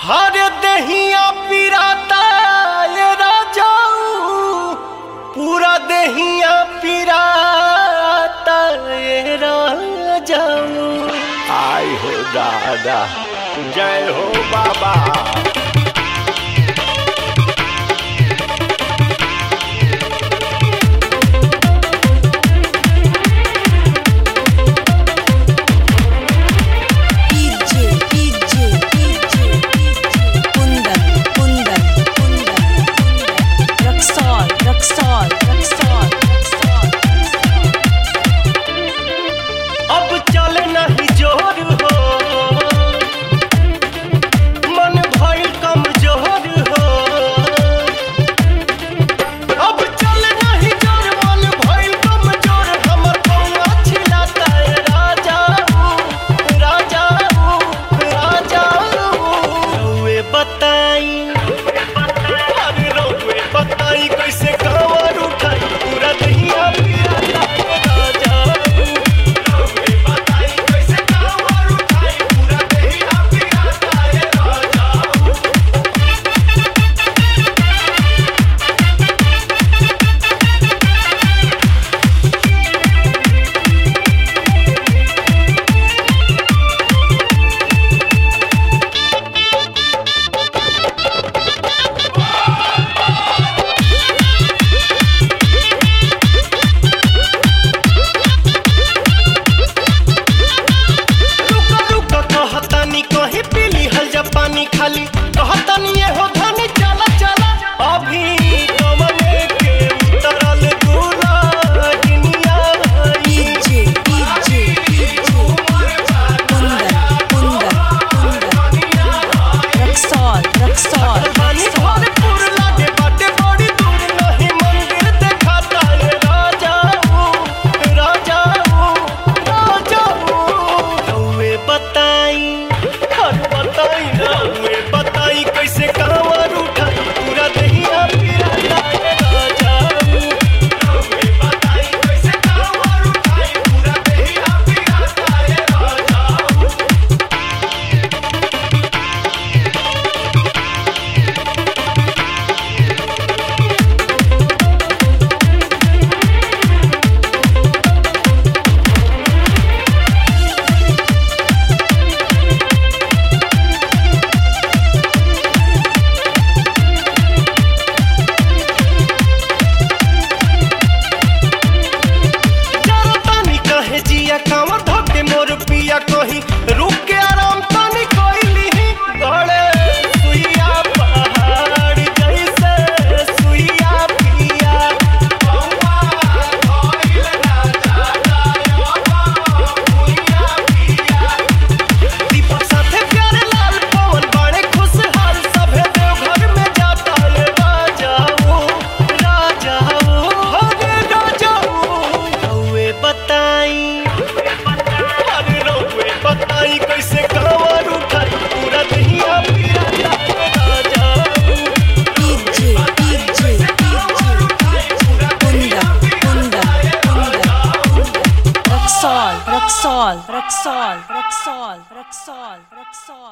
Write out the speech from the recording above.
हर दहिया पिराता ये राजाऊ पूरा दहिया पिराता ये राजाऊ आई हो दादा जय हो बाबा DJ, DJ, DJ, Kundan, Kundan, Kundan, Raksol, Raksol, Raksol, Raksol. अब चल नहीं जोर हो मन भइल कमजोर हो अब चल नहीं जोर मन भइल कमजोर हमर कौआ छिलाता है राजाऊ राजाऊ राजाऊ रउए बताई अरे रउए बताई कैसे कांवर उठाई पूरा दहिया पिराता है राजाऊ रउए बताई कैसे कांवर उठाई पूरा दहिया पिराता है राजाऊ रुक रुक कहतानी कहीं पीली हल जा पानी खाली कहतानी ये हो धनी चला चला अभी कमले के उतरल दूल्हा दुनिया DJ, DJ, DJ, Kundan, Kundan, Kundan, Raksol, Raksol, पानी Raksol. भरपूर लागे बाटे बड़ी दूर नहीं मंदिर देखाता है राजाऊ राजाऊ राजाऊ रउए बताई हर बताई रउए बताई कैसे कांवर उठाई पूरा दहिया पिराता है राजाऊ रउए बताई कैसे कांवर उठाई पूरा दहिया पिराता है राजाऊ जरा तानी कहे जिया कांवर धके मोर पिया कहीं रुक के आराम तानी कोइली गड़े सुइया पहाड़ जैसे सुइया पिया बौआ धइल राजा जाया भुइया पिया दीपक साथे प्यारे लाल पवन बड़े खुशहाल सभे देवघर में जाता है राजाओ राजाओ हरे राजाओ रउए बताई अरे रउए बताई कैसे कांवर उठाई पूरा दहिया पिराता है राजाओ DJ, DJ, DJ, Kundan, Kundan, Kundan, Raksol, Raksol, Raksol, Raksol, Raksol, Raksol.